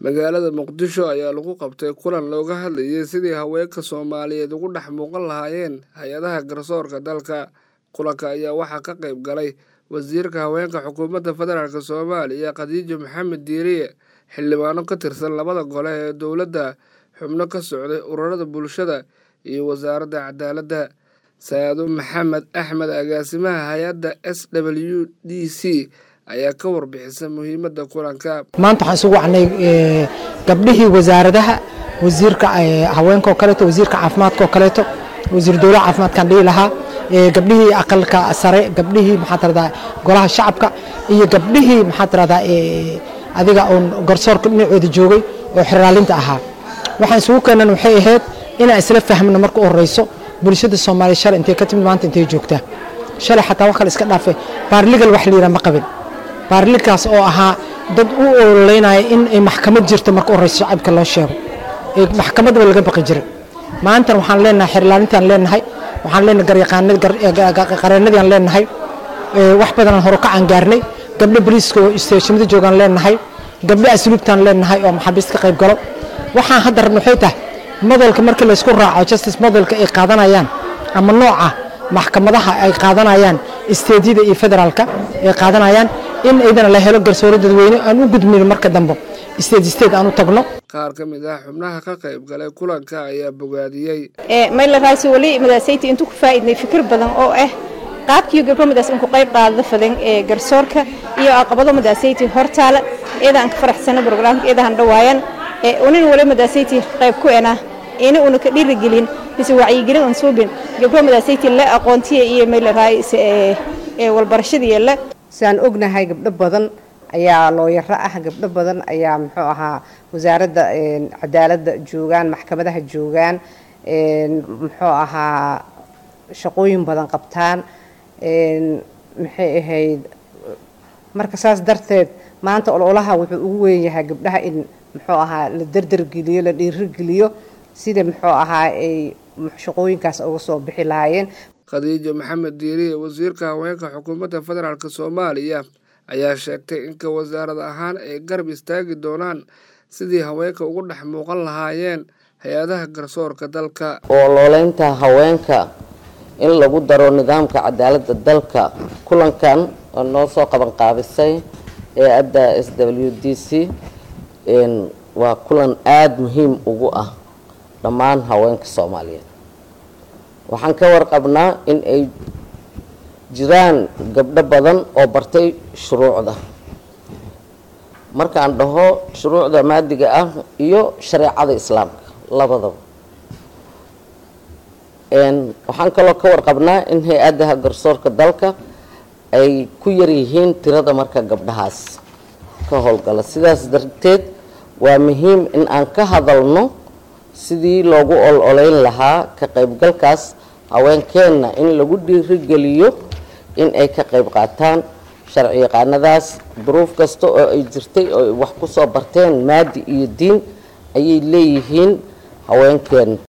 magaalada muqdisho ayaa lagu qabtay kulan looga hadlayay sidii haweenka soomaaliyeed ugu dhex muuqan lahaayeen hay-adaha garsoorka dalka kulanka ayaa waxaa ka qayb galay wasiirka haweenka xukuumadda federaalk soomaaliya khadiijo maxamed diiriye xildhibaano ka tirsan labada gole ee dowladda xubno ka socday ururada bulshada iyo wasaaradda cadaaladda saado maxamed axmed agaasimaha hay-adda s w d c ayaa ka warbixisa muhiimadda kulanka maanta waxaan isugu wacnay gabdhihii wasaaradaha wasiirka haweenka oo kaleeto wasiirka caafimaadka oo kaleeto wasiir dowlaha caafimaadkaan dhihi lahaa gabdhihii aqalka sare gabdhihii maxaa tiradaa golaha shacabka iyo gabdhihii maxaa tiradaa adiga oon garsoorka dhinacooda joogay oo xiraalinta ahaa waxaan isugu keenan waxay ahayd inaan isla fahmno marka u horeyso bulshada soomaaliya shalay intay ka timid maanta intay joogtaa shalay xataa wax kale iska dhaafay baarligal wax la yidhaha ma qabin baarligalkaas oo ahaa dad u ololeynaya in ay maxkamad jirto marka u horeyso shacabka loo sheego ee maxkamadaba laga baqi jiray maantan waxaan leenahay xirlaalintaan leenahay waxaan leenahay qareenadiaan leenahay wax badanaan horukacaan gaarnay gabdho boliiska oo isteeshinada joogaan leenahay gabdho asluubtaan leenahay oo maxaabiist ka qayb galo waxaan hadda rabna waxay tahay modelka markii laysku raaco justice modelka ay qaadanayaan ama nooca maxkamadaha ay qaadanayaan isteedyada iyo federaalka ay qaadanayaan in aydana la helo garsooro dadweyne aan u gudmayno marka dambe state state aan u tagno qaar ka mid ah xubnaha ka qayb galay kulanka ayaa bogaadiyey mayla raasi wali madaasayta intuu ku faa'iidnay fikir badan oo ah qaabkiiyo gabdho madaas inku qayb qaadada fadan ee garsoorka iyo aqabado madaasayta hortaala iyada aan ka faraxsana brograamka iyada aan dhawaayan unin wali madaasayta qayb ku ena ina una ka dhiirigelin mise wacyigelin aan suubin gabdho madaasayta la aqoontiya iyo mayla raasi ee walbarashadii la saan ognahay gabdho badan ayaa looyaro ah gabdho badan ayaa muxuu ahaa wasaaradda cadaaladda joogaan maxkamadaha joogaan muxuu ahaa shaqooyin badan qabtaan maxay ahayd marka saas darteed maanta ololaha wuxuu ugu weyn yahay gabdhaha in muxuu ahaa la derdergeliyo la dhiirigeliyo sida muxuu ahaa ay shaqooyinkaas uga soo bixi lahaayeen khadiijo maxamed diiriye wasiirka haweenka xukuumadda federaalk soomaaliya ayaa sheegtay inka wasaarad ahaan ay garab istaagi doonaan sidii haweenka ugu dhex muuqan lahaayeen hay-adaha garsoorka dalka olooleynta haweenka in lagu daro nidaamka cadaaladda dalka kulankan oo noo soo qaban qaabisay ee adda s w d c waa kulan aada muhiim ugu ah dhammaan haweenka soomaaliyeed waxaan ka warqabnaa in ay jiraan gabdho badan oo bartay shuruucda markaan dhaho shuruucda maadiga ah iyo shareecada islaamka labadaba waxaan kaloo ka warqabnaa in hay-adaha garsoorka dalka ay ku yaryihiin tirada marka gabdhahaas ka howlgala sidaas darteed waa muhiim in aan ka hadalno sidii loogu ol-oleyn lahaa ka qaybgalkaas haweenkeenna in lagu dhiirigeliyo in ay ka qayb qaataan sharci yaqaanadaas duruuf kasta oo ay jirtay oo wax ku soo barteen maadi iyo diin ayay leeyihiin haweenkeen